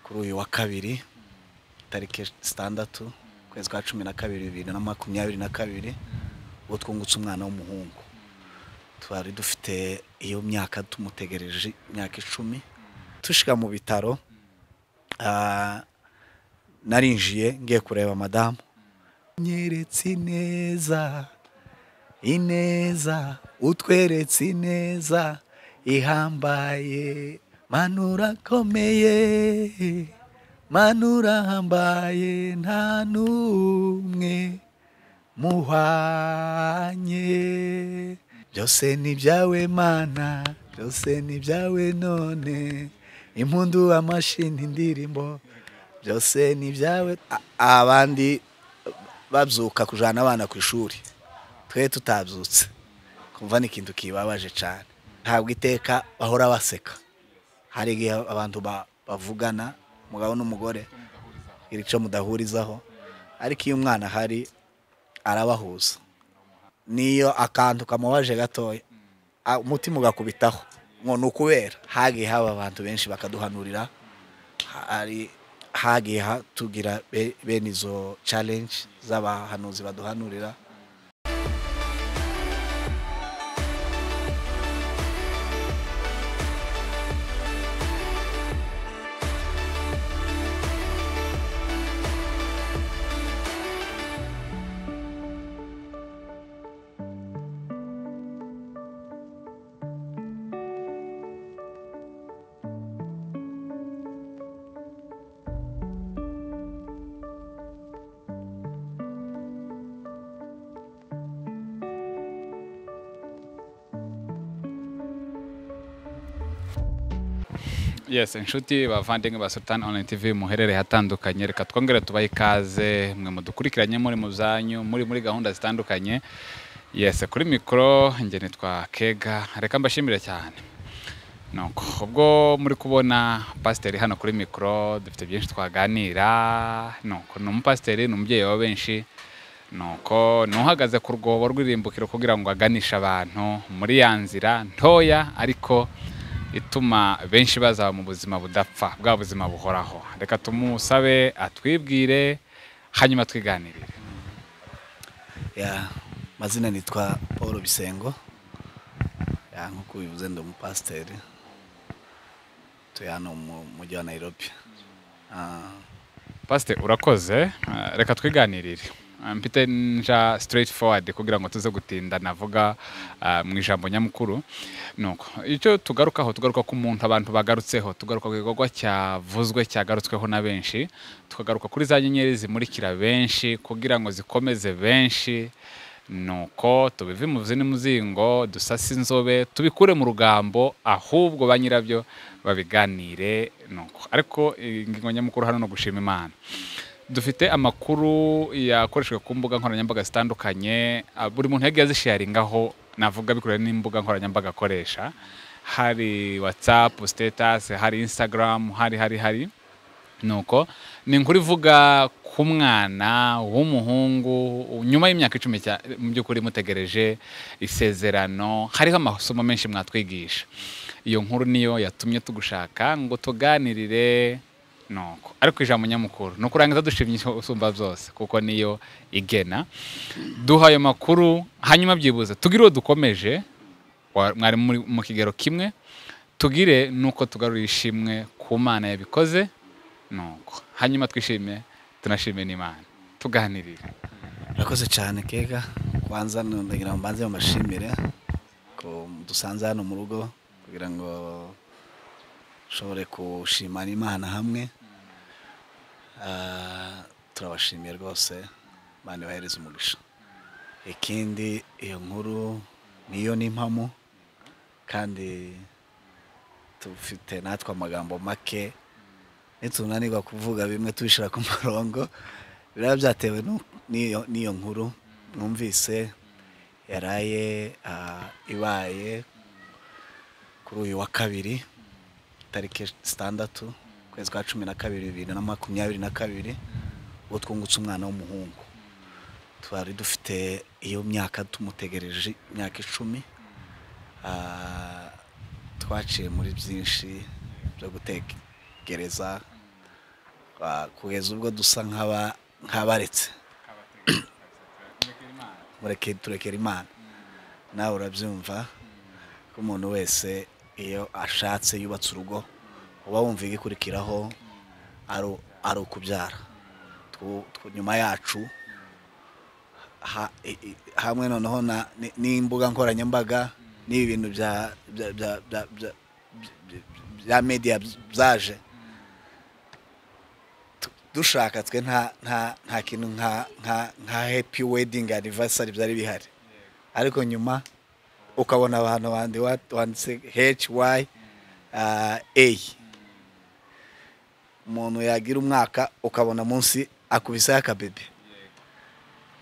kuri uyu wa kabiri tariki zitandatu ukwezi kwa cumi na kabiri bibiri na makumyabiri na kabiri ubwo twungutse umwana w'umuhungu twari dufite iyo myaka tumutegereje imyaka icumi tushyira mu bitaro ah, narinjiye ngiye kureba madamu nyeretse ineza ineza utweretse ineza ihambaye manura akomeye manura ahambaye nta n'umwe muhanye byose ni ibyawe mana byose ni ibyawe none impundu amashini indirimbo byose ni ibyawe A- abandi babyuka kujana abana ku ishuri twe tutabyutse kumva ni ikintu kibabaje cyane ntabwo iteka bahora baseka hari igihe abantu ba- bavugana umugabo n'umugore iri cyo mudahurizaho ariko iyo umwana ahari arabahuza niyo akantu kamubaje gatoya a- umutima ugakubitaho ngo ni ukubera hagiye haba abantu benshi bakaduhanurira ha- hari hagiye ha- tugira be- bene izo challenge z'abahanuzi baduhanurira yes inshuti bavandimwe ba sultan online tv muherereye hatandukanye reka twongere tubahe ikaze mwe mudukurikiranye muri mu zanyu muri muri gahunda zitandukanye yes kuri mikoro njye nitwa kega reka mbashimire cyane nuko ubwo muri kubona pasiteri hano kuri mikoro dufite byinshi twaganira nuko ni umupasiteri ni umubyeyi wa benshi nuko ni uhagaze ku rwobo rw'irimbukiro kugira ngo aganishe abantu muri ya nzira ntoya ariko ituma benshi bazaba mu buzima budapfa bwa buzima buhoraho reka tumusabe atwibwire hanyuma twiganirire ya mazina nitwa paul bisengo ya nk'uko ubivuze ndi umupasiteri tuye hano mu mujyi wa nairobi Ah, pasite urakoze eh, reka twiganirire Eh, mfite nja straight forward kugira ngo tuze gutinda navuga eh, mu ijambo nyamukuru nuko icyo tugarukaho tugaruka ku muntu abantu bagarutseho tugaruka ku gikorwa cyavuzwe cyagarutsweho na benshi tukagaruka kuri za nyenyeri zimurikira benshi kugira ngo zikomeze benshi nuko tubive imuzi n'umuzingo dusase inzobe tubikure mu rugambo ahubwo ba nyirabyo babiganire nuko ariko ingingo nyamukuru hano ni ugushima imana dufite amakuru yakoreshejwe ku mbuga nkoranyambaga zitandukanye ah, buri muntu yagiye azisharingaho navuga bikubiye n'imbuga nkoranyambaga akoresha hari watsapu sitatasi hari insitagaramu hari hari hari nuko ni inkuru ivuga ku mwana w'umuhungu nyuma y'imyaka icumi cya- mu by'ukuri mutegereje isezerano hariho amasomo menshi mwatwigisha iyo nkuru niyo yatumye tugushaka ngo tuganirire nuko ariko ijambo nyamukuru ni ukurangiza dushimye usumba byose kuko niyo igena duha ayo makuru hanyuma byibuze tugire uwo dukomeje wa- mwari muri mu kigero kimwe tugire nuko tugarura ishimwe ku mana yabikoze nuko hanyuma twishime tunashime n'imana tuganirire murakoze cyane kega kwanza ndagira ngo mbanze mumashimire ko dusanze hano mu rugo kugira ngo ushobore gushimana imana hamwe Ah, turabashimiye rwose imana ibahereza umugisha ikindi iyo nkuru niyo n'impamo kandi dufite natwe amagambo make nitunanirwa kuvuga bimwe tubishyira ku murongo biraba byatewe n'u- n'iyo n'iyo nkuru numvise yaraye ah, ibaye kuri uyu wa kabiri tariki zitandatu ukwezi kwa cumi na kabiri bibiri na makumyabiri na kabiri ubwo twungutse umwana w'umuhungu twari dufite iyo myaka tumutegereje imyaka icumi Ah, twaciye muri byinshi byo gutegereza ah, kugeza ubwo dusa nk'aba- nk'abaretse mureke turekera imana nawe urabyumva ko umuntu wese iyo ashatse yubatse urugo uba wumva igikurikiraho ari- ari ukubyara Twu- twu- nyuma yacu ha- i- i- hamwe noneho na- ni- n'imbuga nkoranyambaga n'ibi bintu bya bya- bya- bya- bya- bya- bya media byaje tu- dushaka twe nta nta nta kintu nka nka nka happy wedding anniversary byari bihari ariko nyuma ukabona abantu bandi wa- wanditse HY uh, A umuntu yagira umwaka ukabona munsi akubiseho akabebe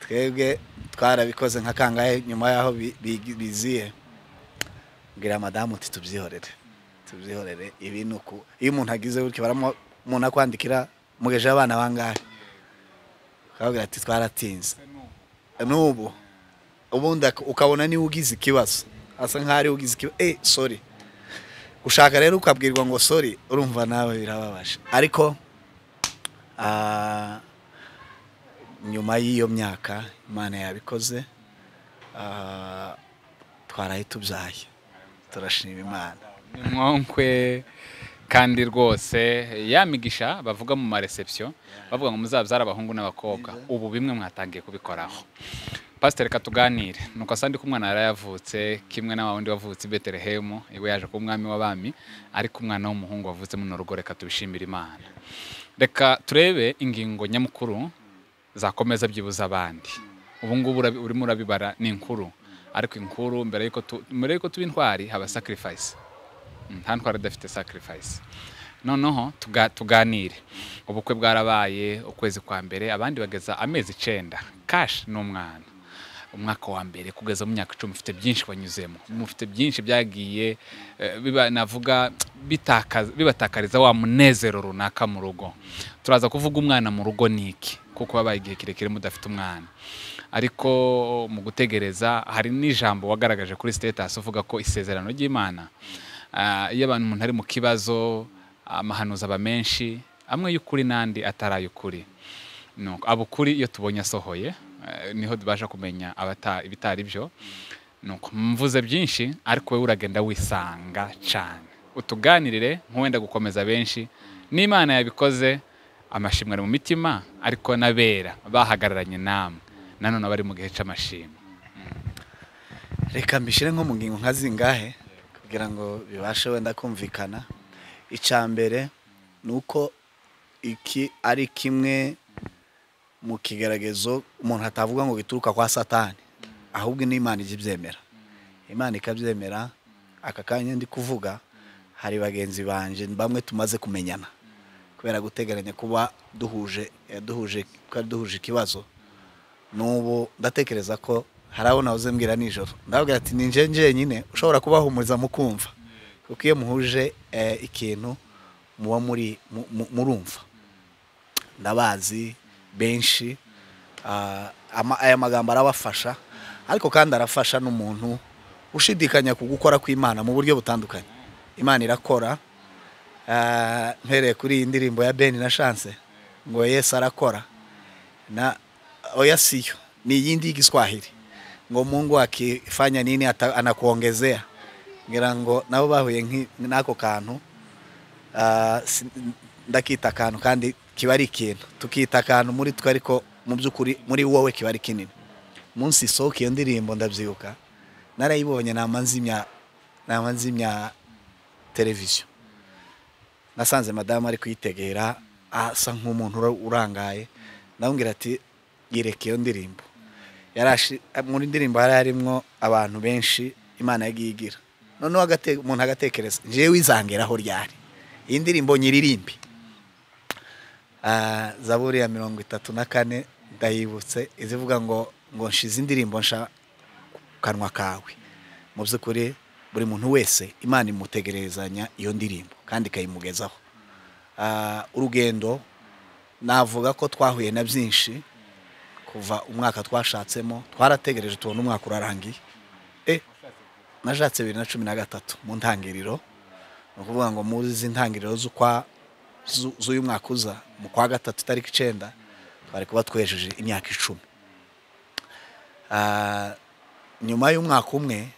twebwe twarabikoze nka kangahe nyuma y'aho bi- bi- biziye mbwira madamu uti tubyihorere tubyihorere ibi ni uku iyo umuntu agize gutya baramo umuntu akwandikira mugejeho abana bangahe ukababwira ati twaratinze n'ubu ubundi ak- ukabona niba ugize ikibazo asa nk'aho ariwe ugize ikibazo eh sorry ushaka rero ukabwirwa ngo sorry urumva nawe birababaje ariko ah, nyuma y'iyo myaka imana yabikoze ah, twaraye tubyaye turashima imana ni mwonkwe kandi rwose ya migisha bavuga mu mareception bavuga ngo muzabyara abahungu n'abakobwa ubu bimwe mwatangiye kubikoraho pasiteri reka tuganire nuko asa ndi ko umwana yari yavutse kimwe na wa wundi wavutse i betelehemu iwe yaje kuba umwami w'abami ariko umwana w'umuhungu wavutse muno rugo reka tubishimire imana reka turebe ingingo nyamukuru zakomeza byibuza abandi ubu ngubu urabi- urimo urabibara ni inkuru ariko inkuru mbere yuko tu- mbere yuko tuba intwari haba sacrifice Mm, nta ntwari idafite sacrifice noneho tuga- tuganire ubukwe bwarabaye ukwezi kwa mbere abandi bageza amezi icenda kashi ni umwana umwaka wa mbere kugeza mu myaka icumi mufite byinshi banyuzemo mufite byinshi byagiye eh, biba- navuga bitakaza- bibatakariza wa munezero runaka mu rugo turaza kuvuga umwana mu rugo ni iki kuko babaye igihe kirekire mudafite umwana ariko mu gutegereza hari n'ijambo wagaragaje kuri sitetasi uvuga ko isezerano ry'imana ah, iyo abantu umuntu ari mu kibazo amahanuzi aba menshi amwe y'ukuri n'andi atari ay'ukuri Nuko abukuri iyo tubonye asohoye eh, niho tubasha kumenya abata ibitari byo nuko mvuze byinshi ariko wowe uragenda wisanga cyane utuganirire nk'uwenda gukomeza benshi n'imana yabikoze amashimwe ari mu mitima ariko n'abera bahagararanye namwe nanone abari mu gihe cy'amashimwe reka mbishyire nko mu ngingo nka zingahe kugira ngo bibashe wenda kumvikana icya mbere ni uko iki ari kimwe mu kigaragazo umuntu atavuga ngo gituruka kwa satani ahubwo n'imana ijya ibyemera imana ikabyemera aka kanya ndi kuvuga hari bagenzi banjye bamwe tumaze kumenyana kubera gutegeranya kuba duhuje eh, duhuje twari duhuje ikibazo n'ubu ndatekereza ko hari abo nahoze mbwira nijoro ndababwira ati ni nje njyenyine ushobora kubahumuriza mukumva kuko iyo muhuje eh, ikintu muba muri mu- mu- murumva ndabazi benshi ah, ama- aya magambo arabafasha ariko kandi arafasha n'umuntu ushidikanya ku gukora kw'imana mu buryo butandukanye imana irakora Ah, mpereye kuri iyi ndirimbo ya beni na chance ngo yesu arakora na oya siyo ni iyindi y'igiswahili ngo mungu akifanya nini ata- anakuongezea ngira ngo nabo bahuye nk'i- n'ako kantu ah, si- ndakita akantu kandi kiba ari ikintu tukita akantu muri twe ariko mu by'ukuri muri wowe kiba ari kinini munsi isohoka iyo ndirimbo ndabyibuka narayibonye nama nzimya nama nzimya televiziyo nasanze madamu ari kuyitegera asa nk'umuntu ura- urangaye ndamubwira ati yereke iyo ndirimbo yarashi muri ndirimbo hari harimo abantu benshi imana yagiye igira noneho agate- umuntu agatekereza ngewe izangeraho ryari iyi ndirimbo nyiririmbi Ah, zaburi ya mirongo itatu na kane ndayibutse izivuga ngo ngo nshize indirimbo nsha ku kanwa kawe mu by'ukuri buri muntu wese imana imutegerezanya iyo ndirimbo kandi ikayimugezaho Ah, urugendo navuga ko twahuye na byinshi kuva umwaka twashatsemo twarategereje tubona umwaka urarangiye eh nashatse bibiri na cumi na gatatu mu ntangiriro ni ukuvuga ngo muri izi ntangiriro z'ukwa zu- z'uyu mwaka uza mu kwa gatatu itariki icyenda twari kuba twejeje imyaka icumi Ah, nyuma y'umwaka umwe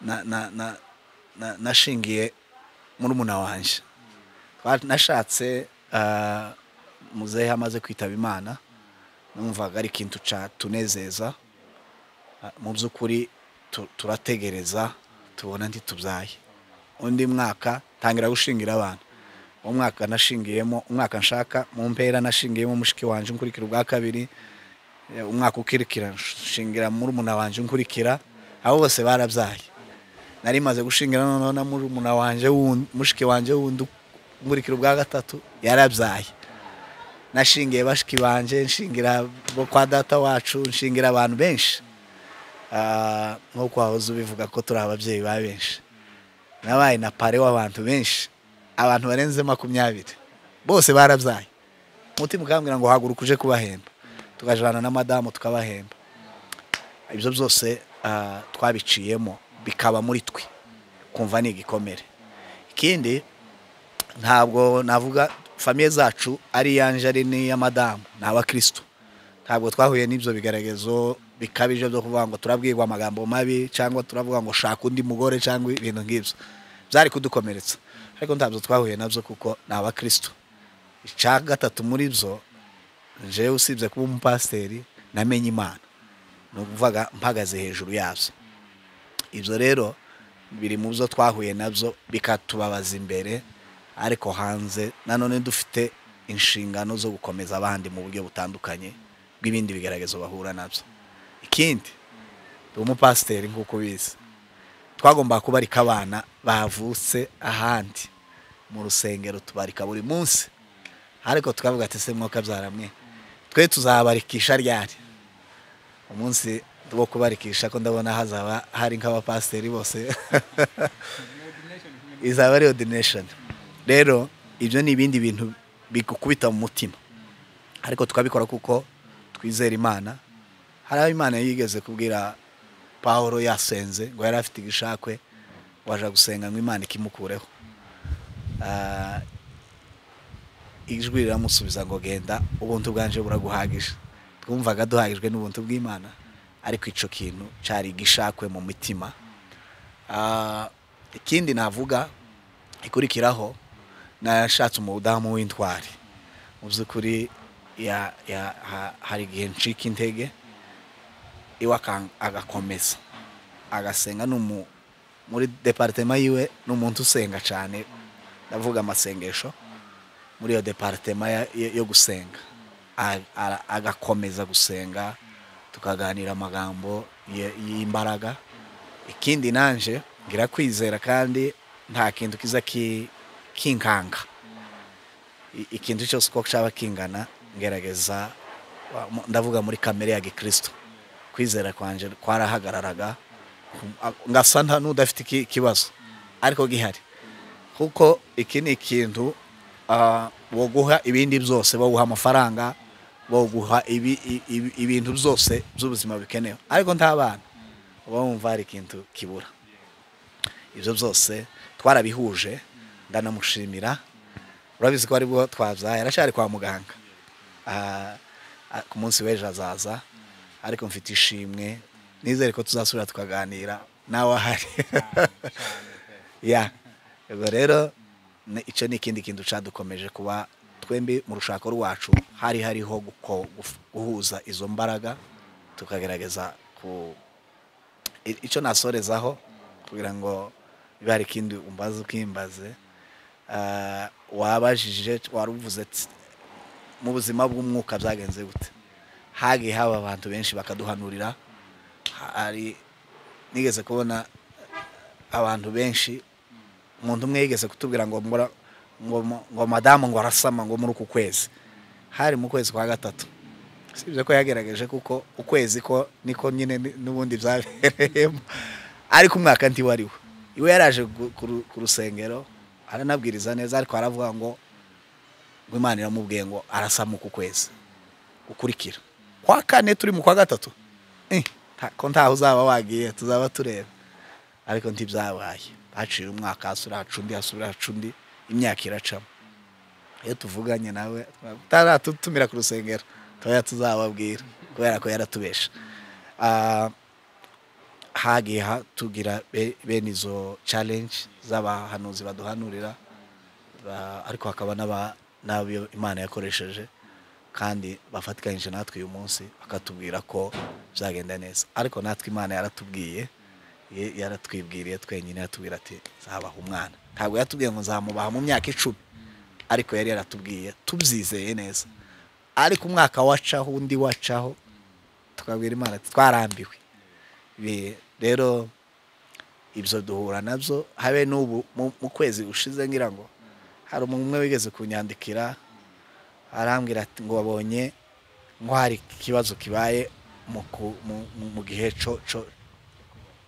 na- na- na- na- nashingiye murumuna wanjye Ba- nashatse ah, muzehe amaze kwitaba imana numvaga ari ikintu cyatunezeza Ah, mu by'ukuri tu- turategereza tubona ntitubyaye undi mwaka tangira gushingira abantu uwo mwaka nashingiyemo umwaka nshaka mu mpera nashingiyemo mushiki wanjye nkurikira ubwa kabiri Eh, umwaka ukurikira nshingira murumuna wanjye nkurikira abo bose barabyaye nari maze gushingira noneho na murumuna wanjye wundi mushiki wanjye wundi nkurikira ubwa gatatu yarabyaye nashingiye bashiki banjye nshingira bo kwa data wacu nshingira abantu benshi Ah, nk'uko wahoze ubivuga ko turi ababyeyi ba benshi nabaye na pare w'abantu benshi abantu barenze makumyabiri bose barabyaye umutima ukambwira ngo haguruka uje kubahemba tukajana na madamu tukabahemba ibyo byose ah, twabiciyemo bikaba muri twe kumva ni igikomere ikindi ntabwo navuga famiye zacu ari iyanje ari n'iya madamu ni abakirisitu ntabwo twahuye n'ibyo bigaragazo bikabije byo kuvuga ngo turabwirwa amagambo mabi cyangwa turavuga ngo shaka undi mugore cyangwa ibintu nk'ibyo byari kudukomeretsa ariko ntabwo twahuye nabyo kuko ni abakirisitu icya gatatu muri byo jewe usibye kuba umupasiteri namenye imana ni ukuvuga mpagaze hejuru yabyo ibyo rero biri mu byo twahuye nabyo bikatubabaza imbere ariko hanze nanone dufite inshingano zo gukomeza abandi mu buryo butandukanye bw'ibindi bigaragazo bahura nabyo ikindi ndi umupasiteri nk'uko ubizi twagomba kubarika abana bavutse ahandi mu rusengero tubarika buri munsi ariko tukavuga ati se mwuka mwe twe tuzabarikisha ryari umunsi wo kubarikisha ko ndabona hazaba hari nk'abapasiteri bose izaba ari ordination rero ibyo ni ibindi bintu bigukubita mu mutima ariko tukabikora kuko twizera imana hari aho imana yigeze kubwira paul yasenze ngo yari afite igishakwe waje gusenga ngo imana ikimukureho Ah, ijwi riramusubiza ngo genda ubuntu bwanje buraguhagije twumvaga duhagijwe n'ubuntu bw'imana ariko icyo kintu cyari igishakwe mu mitima Ah, ikindi navuga ikurikiraho nashatse umudamu w'intwari mu by'ukuri ya- ya- ha- hari igihe ncika intege iwe akan- agakomeza agasenga ni umu- muri deparitema yiwe ni umuntu usenga cyane ndavuga amasengesho muri iyo deparitema ya- yo yo gusenga A- ara- agakomeza gusenga tukaganira amagambo ye- y'imbaraga ikindi nanje ngira kwizera kandi nta kintu kiza ki- kinkanga I- ikintu cyose uko cyaba kingana ngerageza wa- mu- ndavuga muri kamere ya gikristo kwizera kwanje kwarahagararaga ngasa nta n'udafite iki- ikibazo ariko gihari kuko iki ni ikintu ah, woguha ibindi byose woguha amafaranga woguha ibi- i- ibi- ibintu byose by'ubuzima bikenewe ariko nta bana uba wumva hari ikintu kibura ibyo byose twarabihuje ndanamushimira urabizi ko aribwo twabyaye aracyari kwa muganga Ah, ah, ku munsi w'ejo azaza ariko mfite ishimwe nizere ko tuzasubira tukaganira nawe ahari ya ubwo rero ni- icyo ni ikindi kintu cyadukomeje kuba twembi mu rushako rwacu hari hariho guko- guf- guhuza izo mbaraga tukagerageza ku i- icyo nasorezaho kugira ngo biba hari ikindi umbaze ukimbaze Ah, wabajije wari uvuze ati, mu buzima bw'umwuka byagenze gute hagiye haba abantu benshi bakaduhanurira hari nigeze kubona abantu benshi umuntu umwe yigeze kutubwira ngo mbura ngo, mu- ngo madamu ngo arasama ngo muri uku kwezi hari mu kwezi kwa gatatu sibyo ko yagerageje kuko ukwezi ko niko nyine ni- n'ubundi byabereyemo ariko umwaka ndi wari we iwe yaraje gu- ku ru- ku rusengero aranabwiriza neza ariko aravuga ngo ngo imana iramubwiye ngo arasama uku kwezi gukurikira kwa kane turi mu kwa gatatu Eh, nta- ko ntaho uzaba wagiye tuzaba tureba ariko ntibyabaye haciye umwaka hasura haca undi hasura haca undi imyaka iracamo iyo tuvuganye nawe utaratumira ku rusengero tuba tuzababwira kubera ko yaratubesha Ah, hagiye ha- tugira be- bene izo challenge z'abahanuzi baduhanurira ba- ariko hakaba n'aba- n'abo imana yakoresheje kandi bafatikanyije natwe uyu munsi bakatubwira ko bizagenda neza ariko natwe imana yaratubwiye ye- yaratwibwiriye twenyine yatubwira ati zabaha umwana ntabwo yatubwiye ngo nzamubaha mu myaka icumi ariko yari yaratubwiye tubyizeye neza ariko umwaka wacaho undi wacaho tukabwira imana ati twarambiwe Bi- rero ibyo duhura nabyo habe n'ubu mu mu kwezi ushize ngira ngo hari umuntu umwe wigeze kunyandikira arambwira ati ngo wabonye ngo hari ikibazo kibaye mu ku- mu- mu- mu gihe cyo cyo-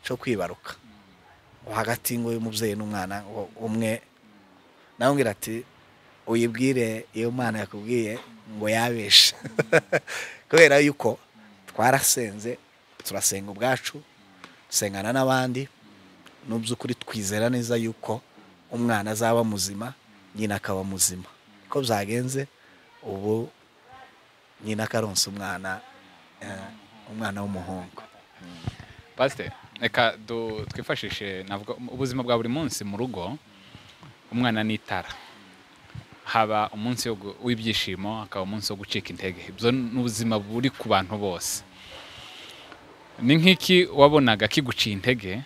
cyo kwibaruka hagati ngo y'umubyeyi n'umwana ngo umwe nawe ngira ati uyibwire iyo mwana yakubwiye ngo yabeshe kubera yuko twarasenze turasenga ubwacu dusengana n'abandi mu by'ukuri twizera neza yuko umwana azaba muzima nyina akaba muzima ko byagenze ubu nyina akaronsa umwana eh, umwana w'umuhungu pasite reka du- twifashishe navuga ubuzima bwa buri munsi mu rugo umwana ni itara haba umunsi wo gu- w'ibyishimo hakaba umunsi wo gucika intege ibyo ni ubuzima buri ku bantu bose ni nk'iki wabonaga kiguciye intege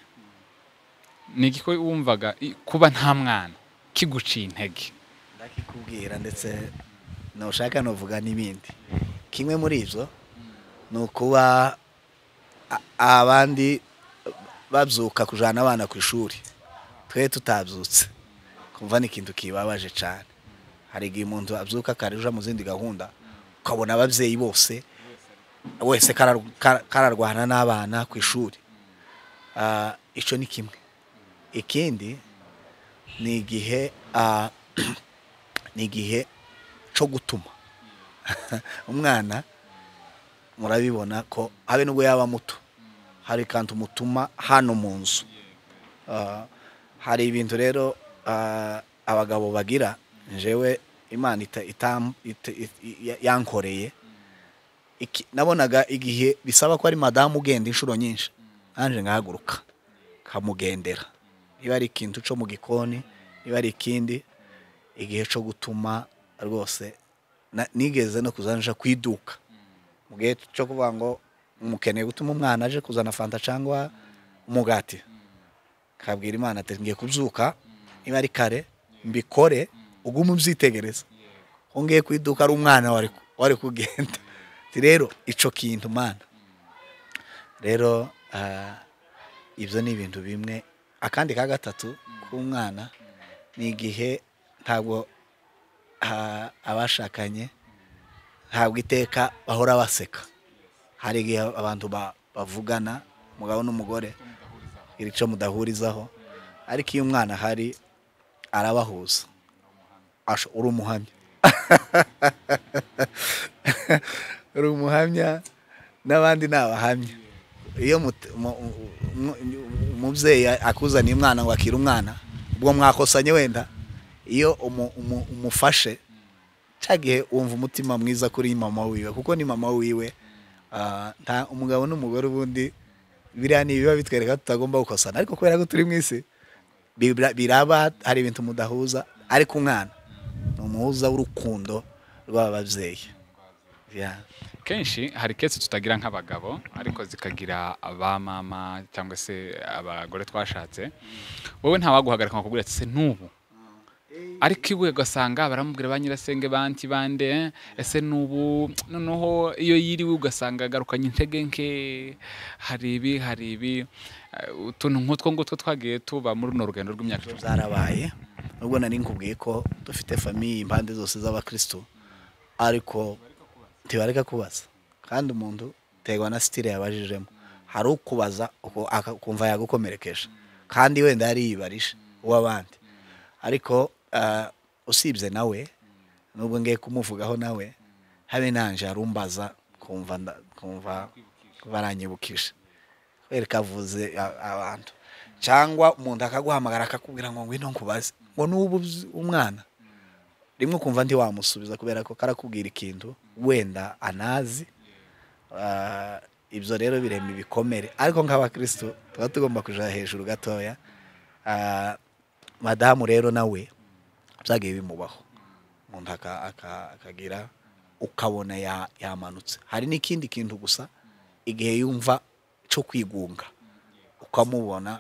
ni iki ko wumvaga i- kuba nta mwana kiguciye intege ndakikubwira ndetse nushaka nuvuga n'ibindi kimwe muri ibyo ni ukuba a- abandi babyuka kujyana abana ku ishuri twe tutabyutse kumva ni ikintu kibabaje cyane hari igihe umuntu abyuka kare uja mu zindi gahunda ukabona ababyeyi bose wese karar- kar- kararwana n'abana ku ishuri Ah, icyo ni kimwe ikindi ni igihe ah, ni igihe cyo gutuma umwana murabibona ko habe nubwo yaba muto hari kandi umutuma hano mu nzu Ah, hari ibintu rero ah, abagabo bagira njewe imana ita- itam- ita- i- i- yankoreye Iki- nabonaga igihe bisaba ko ari madamu ugenda inshuro nyinshi nanjye ngahaguruka kamugendera niba ari ikintu cyo mu gikoni niba ari ikindi igihe cyo gutuma rwose na- nigeze no kuzanisha ku iduka mu gihe cyo kuvuga ngo umukeneye gutuma umwana aje kuzana fanta cyangwa umugati kabwira imana ati ngiye kubyuka niba ari kare mbikore ugume ubyitegereza wongeye ku iduka ari umwana wari wari kugenda Ati rero icyo kintu mana rero ah, ibyo ni ibintu bimwe akandi ka gatatu k'umwana ni igihe ntabwo ah, abashakanye ntabwo iteka bahora baseka hari igihe abantu ba- bavugana umugabo n'umugore iri cyo mudahurizaho ariko iyo umwana ahari arabahuza Asho- uri umuhamya uri umuhamya n'abandi ni abahamya iyo mut- mu- mu- mu- umubyeyi akuzaniye umwana ngo akire umwana ubwo mwakosanye wenda iyo umu- umu- umufashe cya gihe wumva umutima mwiza kuri mama wiwe kuko ni mama wiwe ah, nta umugabo n'umugore ubundi biriya ni ibiba bitwereka ko tutagomba gukosana ariko kubera ko turi mu isi bibra- biraba hari ibintu mudahuza ariko umwana ni umuhuza w'urukundo rw'aba babyeyi Yeah. kenshi hari kesi tutagira nk'abagabo ariko zikagira aba mama cyangwa se abagore twashatse wowe ntawaguhagarika ngo akubwire ati se n'ubu ariko iwe ugasanga baramubwira ba nyirasenge banti bande eh, ese n'ubu noneho iyo yiriwe ugasanga agarukanye intege nke hari ibi hari ibi eh, utuntu nk'utwo ngutwo twagiye tuba muri runo rugendo rw'imyaka icumi zarabaye nubwo nari nkubwiye ko dufite famiye impande zose z'abakristo ariko ntibareka kubaza kandi umuntu utegwa na sitire yabajijemo hari ukubaza uko- aka- ukumva yagukomerekeje kandi wenda yari yibarije uw'abandi ariko ah, usibye nawe nubwo ngiye kumuvugaho nawe habe nanje arumbaza kumva nda- kumva baranyibukije wereka avuze a- abantu cyangwa umuntu akaguhamagara akakubwira ngo ngwino nkubaze ngo n'ubu uzi umwana rimwe ukumva ntiwamusubiza kubera ko karakubwira ikintu wenda anazi Ah, ibyo rero birema ibikomere ariko nk'abakirisitu tuba tugomba kujya hejuru gatoya Ah, madamu rero nawe byagiye bimubaho umuntu aka- aka- akagira ukabona ya- yamanutse hari n'ikindi kintu gusa igihe yumva cyo kwigunga ukamubona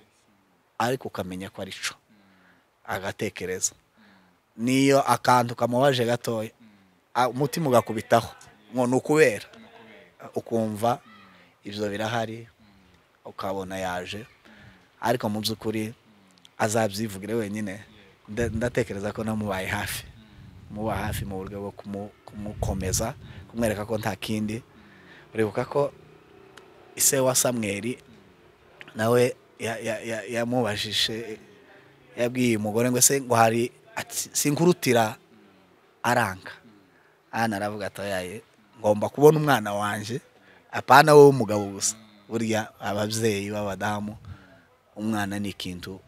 ariko ukamenya ko ari cyo agatekereza niyo akantu kamubaje gatoya ah, umutima ugakubitaho ngo ni ukubera ukumva ibyo birahari ukabona yaje ariko mu by'ukuri azabyivugire wenyine nda- ndatekereza ko namubaye hafi muba hafi mu buryo bwo kumu- kumukomeza kumwereka ko nta kindi uribuka ko ise wa samweri nawe ya- ya- ya- yamubajije yabwiye uyu mugore ngo se ngo hari ati, sinkurutira aranga hano aravuga atoyaye ngomba kubona umwana wanjye apana wowe umugabo gusa burya ababyeyi b'abadamu umwana ni ikintu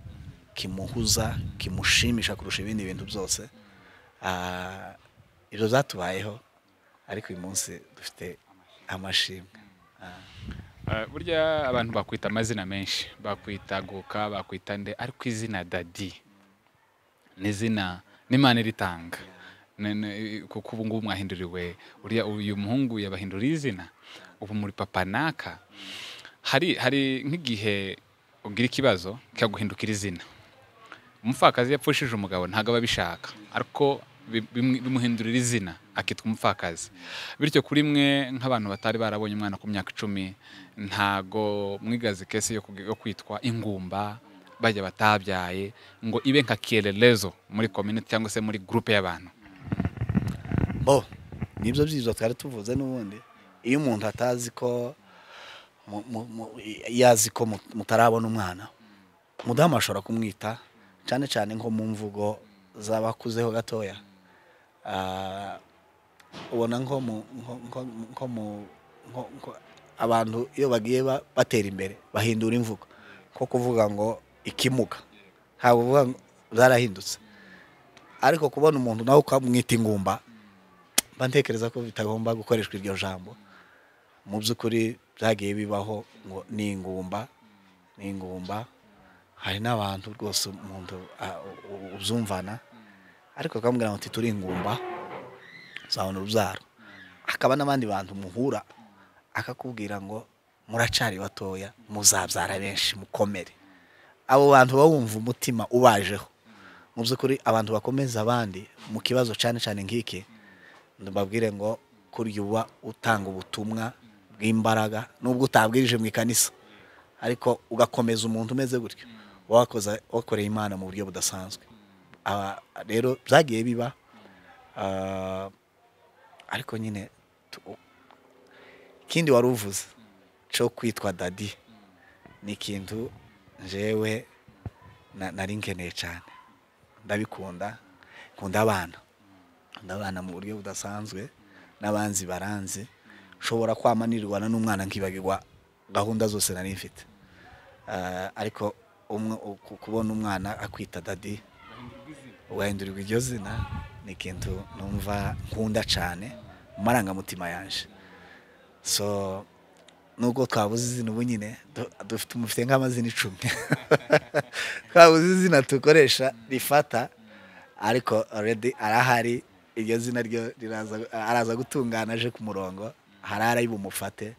kimuhuza kimushimisha kurusha ibindi bintu byose Ah, ibyo byatubayeho ariko uyu munsi dufite amashimwe Eh, burya abantu bakwita amazina menshi bakwita goka bakwita nde ariko izina dadi ni izina n'imana iritanga Ne- ne- kuko ubu ngubu mwahinduriwe uriya uyu muhungu yabahinduriye izina ubu muri papa naka hari hari nk'igihe ugira ikibazo kikaguhindukira izina umupfakazi yapfushije umugabo ntabwo aba abishaka ariko bi- bimu- bimuhindurira izina akitwa umupfakazi bityo kuri mwe nk'abantu batari barabonye umwana ku myaka icumi ntago mwigaze kese yo kug- yo kwitwa ingumba bajya batabyaye ngo ibe nka kiererezo muri community cyangwa se muri groupe y'abantu bo nibyo byiza twari tuvuze n'ubundi iyo umuntu atazi ko mu- mu- mu- iyo azi ko mut- mutarabona umwana umudamu ashobora kumwita cyane cyane nko mu mvugo z'abakuzeho gatoya Ah, ubona nko mu nko- nko- nko mu- nko- nko- abantu iyo bagiye ba- batera imbere bahindura imvugo nko kuvuga ngo ikimuga ntabwo uvuga ngo zarahindutse ariko kubona umuntu nawe ukamwita ingumba mba ntekereza ko bitagomba gukoreshwa iryo jambo mu by'ukuri byagiye bibaho ngo ni ingumba ni ingumba hari n'abantu rwose umuntu a- u- u- ubyumvana ariko akamubwira ngo turi ingumba uzabona urubyaro hakaba n'abandi bantu muhura akakubwira ngo muracari batoya muzabyara benshi mukomere abo bantu baba bumva umutima ubajeho mu by'ukuri abantu bakomeza abandi mu kibazo cyane cyane nk'iki mbabwire ngo kurya uba utanga ubutumwa bw'imbaraga nubwo utabwirije mu ikanisa ariko ugakomeza umuntu umeze gutyo wakoze wakoreye imana mu buryo budasanzwe Aba- rero byagiye biba ah, ariko nyine tu- ikindi wari uvuze cyo kwitwa dadi ni ikintu jewe na- nari nkeneye cyane ndabikunda nkunda abana ndabana mu buryo budasanzwe n'abanzi baranzi nshobora kwamanirwana n'umwana nkibagirwa gahunda zose nari mfite Ah, ariko umwe ku- kubona umwana akwita dadi ugahindurirwa iryo zina ni ikintu numva nkunda cyane mu marangamutima yanjye so nubwo twabuze izina ubu nyine du- dufite mufite nk'amazina icumi twabuze izina dukoresha rifata ariko already arahari iryo zina ryo riraza- araza gutungana aje ku murongo hari ari bumufate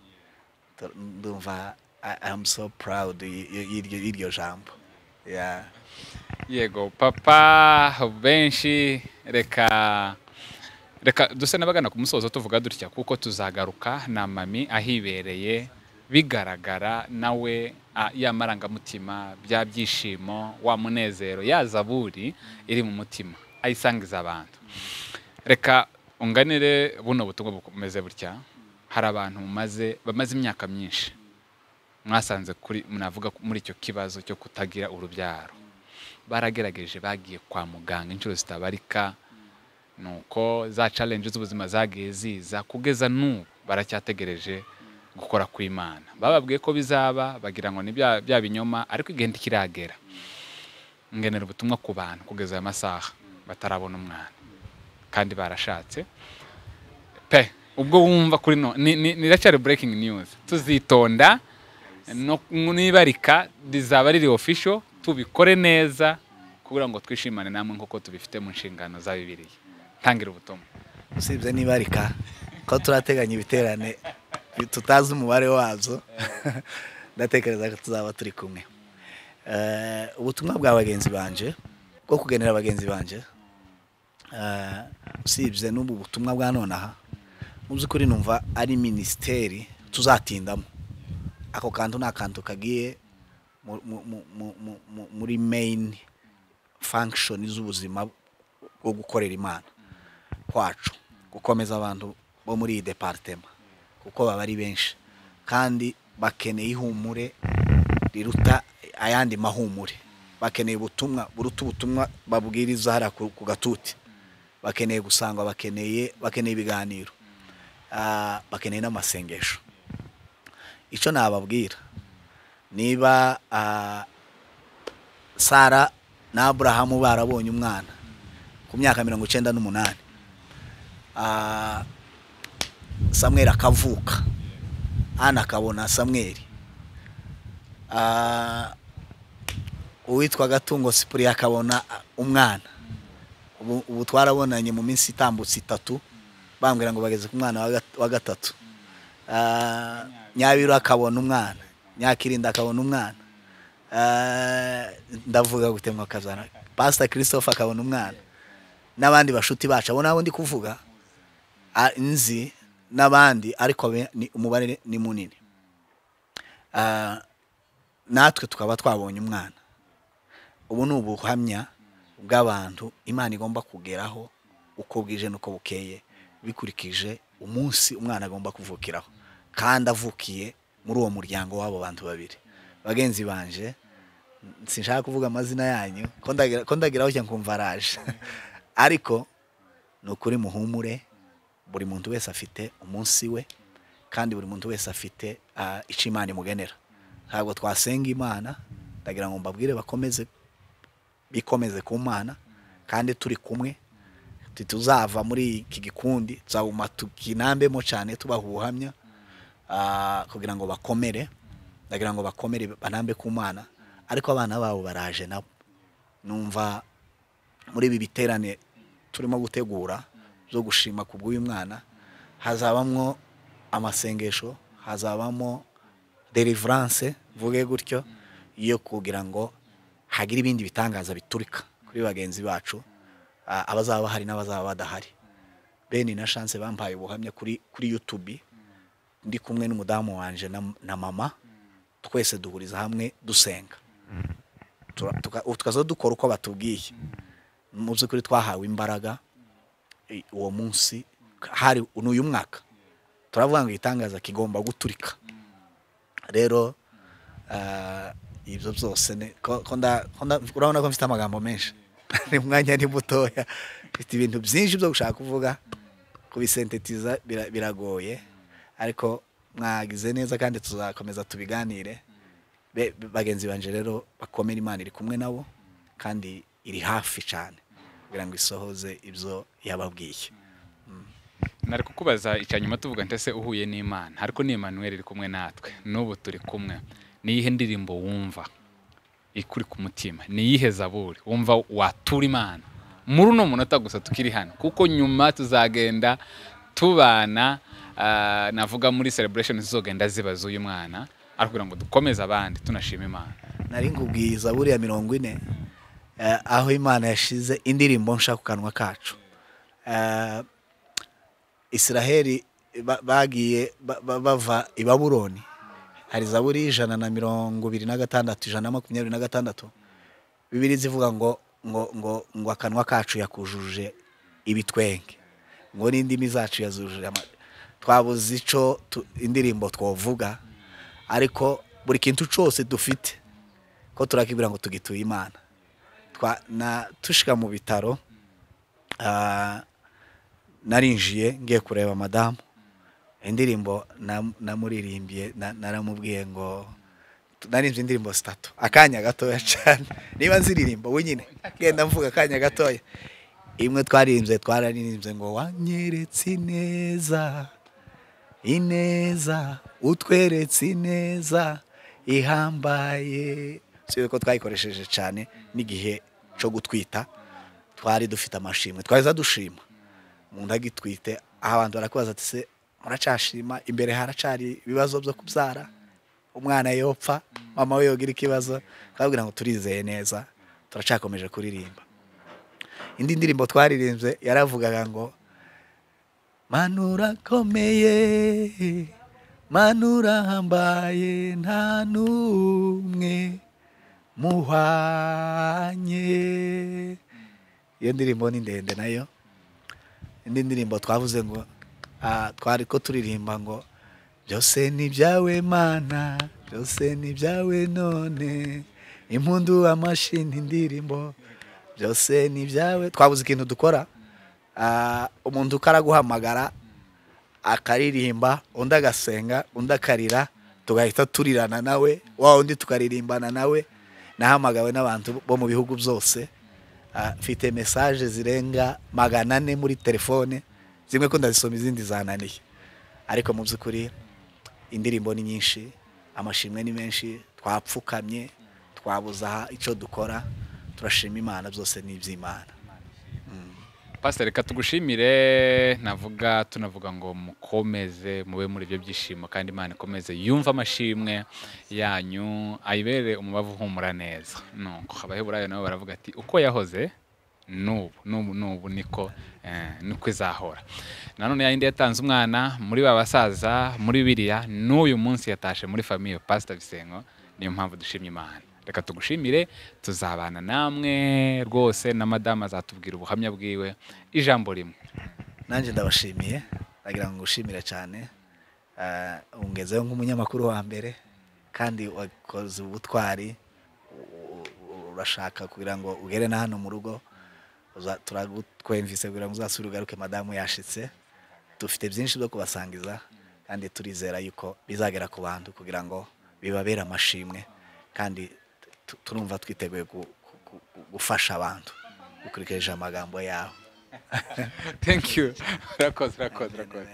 Tu- ndumva I- I'm so proud y- y- y'iryo- y'iryo jambo yeah. yego papa benshi reka reka duse n'abagana ku musozo tuvuga dutya kuko tuzagaruka na mami ahibereye bigaragara nawe ah, ya marangamutima bya byishimo wa munezero ya zaburi iri mu mutima ayisangiza abantu reka unganire buno butumwa bukomeze butya hari abantu mumaze bamaze imyaka myinshi mwasanze kuri munavuga muri icyo kibazo cyo kutagira urubyaro baragerageje bagiye kwa muganga inshuro zitabarika nuko za challenge z'ubuzima zagiye ziza kugeza n'ubu baracyategereje gukora kw'imana bababwiye ko bizaba bagira ngo ni bya bya binyoma ariko igihe ntikiragera ngenera ubutumwa ku bantu kugeza aya masaha batarabona umwana kandi barashatse pe ubwo wumva kuri no ni- ni- niracyari breaking news tuzitonda no- nibarika rizaba riri official tubikore neza kugira ngo twishimane namwe nk'uko tubifite mu nshingano za bibiliya ntangira ubutumwa usibye n'ibarika ko turateganya ibiterane tutazi umubare wazo ndatekereza ko tuzaba turi kumwe Eh, ubutumwa bwa bagenzi banje bwo kugenera bagenzi banje eh, usibye n'ubu butumwa bwa nonaha mu by'ukuri numva ari minisiteri tuzatindamo ako kantu ni akantu kagiye mu- mu- mu- mu- mu- mu- muri meyini fankishoni z'ubuzima bwo gukorera imana kwacu gukomeza abantu bo muri iyi deparitema kuko baba ari benshi kandi bakeneye ihumure riruta ayandi mahumure bakeneye ubutumwa buruta ubutumwa babwiriza hariya ku ku gatuti bakeneye gusangwa bakeneye bakeneye ibiganiro Ah, bakeneye n'amasengesho icyo nababwira niba ah, sara na aburahamu barabonye umwana ku myaka mirongo icyenda n'umunani Ah, samweli akavuka ana akabona samweli Ah, uwitwa gatungo sipuriya akabona umwana ubu ubu twarabonanye mu minsi itambutse itatu bambwira ngo bageze ku mwana wa gat- wa gatatu Ah, nyabiru akabona umwana nyakirinda akabona umwana Ah, ndavuga gutemwa kazana pasita christophe akabona umwana n'abandi bashuti bacu abo nabo ndi kuvuga a- nzi n'abandi ariko be- ni- umubare ni munini Ah, natwe tukaba twabonye umwana ubu ni ubuhamya bw'abantu imana igomba kugeraho uko bwije n'uko bukeye bikurikije umunsi umwana agomba kuvukiraho kandi avukiye muri uwo muryango w'abo bantu babiri bagenzi banje sinshaka kuvuga amazina yanyu ko ndagira- ko ndageraho njya nkumva araje ariko ni ukuri muhumure buri muntu wese afite umunsi we kandi buri muntu wese afite ah, icyo imana imugenera ntabwo twasenga imana ndagira ngo mbabwire bakomeze bikomeze ku mana kandi turi kumwe tuzava muri iki gikundi tuzaguma tukinambemo cyane tubaha ubuhamya ah, kugira ngo bakomere ndagira ngo bakomere banambe ku mana ariko abana babo baraje nabo numva muri ibi biterane turimo gutegura byo gushima ku bw'uyu mwana hazabamo amasengesho hazabamo deliverance mvuge gutyo yo kugira ngo hagire ibindi bitangaza biturika kuri bagenzi bacu a- abazaba bahari n'abazaba badahari beni na chance bampaye ubuhamya kuri kuri youtube ndi kumwe n'umudamu wanje na, na mama twese duhuriza hamwe dusenga Tura- tuka- tukaza dukora uko batubwiye mu by'ukuri twahawe imbaraga i- uwo munsi hari n'uyu mwaka turavuga ngo igitangaza kigomba guturika rero ah, ibyo byose ni- ko- ko nda- ko nda- urabona ko mfite amagambo menshi ni umwanya ni mutoya mfite ibintu byinshi byo gushaka kuvuga kubisentetiza bira- biragoye ariko mwagize neza kandi tuzakomeza tubiganire Be- bagenzi banje rero bakomere imana iri kumwe nabo kandi iri hafi cyane kugira ngo isohoze ibyo yababwiye nari kukubaza icya nyuma tuvuga ndetse uhuye n'imana ariko ni Emmanuel iri kumwe natwe n'ubu turi kumwe ni iyihe ndirimbo wumva ikuri ku mutima ni iyihe zaburi wumva watura imana muri uno munota gusa tukiri hano kuko nyuma tuzagenda tubana ah, navuga muri celebration zizogenda ziba z'uyu mwana ariko kugira ngo dukomeze abandi tunashima imana nari nkubwiye zaburi ya mirongo ine eh, aho imana yashize indirimbo nshaka ku kanwa kacu Eh, israheli ba- bagiye ba- ba- bava i babuloni hari zaburi y'ijana na mirongo ibiri na gatandatu ijana na makumyabiri na gatandatu bibiri zivuga ngo ngo ngo ngo akanwa kacu yakujuje ibitwenge ngo n'indimi zacu yazujuje ama- twabuze icyo tu- indirimbo twavuga ariko buri kintu cyose dufite ko turakibwira ngo tugituye imana Twa- na tushika mu bitaro ah, narinjiye ngiye kureba madamu indirimbo na- namuririmiye na- naramubwiye ngo narinze indirimbo zitatu akanya gatoya cyane niba nziririmba wenyine ngenda mvuga akanya gatoya imwe twaririmbye twararirimbye ngo wanyeretse ineza ineza utweretse ineza ihambaye si ko twayikoresheje cyane n'igihe cyo gutwita twari dufite amashimwe twaheza dushima umuntu agitwite aho abantu barakubaza ati se muracashima imbere haracari ibibazo byo kubyara umwana yopfa mama we yogira ikibazo twababwira ngo turizeye neza turacakomeje kuririmba indi ndirimbo twaririmbye yaravugaga ngo manura akomeye manura hambaye nta n'umwe muhanye iyo ndirimbo ni ndende nayo indi ndirimbo twavuze ngo ah, twari ko turirimba ngo byose ni ibyawe mana byose ni ibyawe none impundu amashini indirimbo byose ni ibyawe twabuze ikintu dukora Ah, umuntu uko araguhamagara akaririmba undi agasenga undi akarira tugahita turirana nawe wa undi tukaririmbana nawe nahamagawe n'abantu bo mu bihugu byose Ah, mfite mesaje zirenga magana ane muri telefone zimwe ko ndazisoma izindi zananiye ariko mu by'ukuri indirimbo ni nyinshi amashimwe ni menshi twapfukamye twabuze aha icyo dukora turashima imana byose ni iby'imana pasiteri reka tugushimire navuga tunavuga ngo mukomeze mube muri ibyo byishimo kandi imana ikomeze yumve amashimwe yanyu ayibere umubavu uhumura neza nuko abaheburayo nabo baravuga ati uko yahoze n'ubu n'ubu n'ubu niko eh, niko izahora nanone yayindi yatanze umwana muri ba basaza muri biriya n'uyu munsi yatashe muri famiye pasita bisengo niyo mpamvu dushimye imana reka tugushimire tuzabana namwe rwose na madamu azatubwira ubuhamya bwiwe ijambo rimwe nanjye ndabashimiye ndagira ngo ngushimire cyane Ah, ungezeho nk'umunyamakuru wa mbere kandi wakoze ubutwari u- u- urashaka kugira ngo ugere na hano mu rugo uza- turagutwemvise kugira ngo uzasubire ugaruke madamu yashitse dufite byinshi byo kubasangiza kandi turizera yuko bizagera ku bantu kugira ngo bibabere amashimwe kandi tu- turumva twiteguye gu- gu- gu- gufasha abantu dukurikije amagambo yawe thank you urakoze urakoze urakoze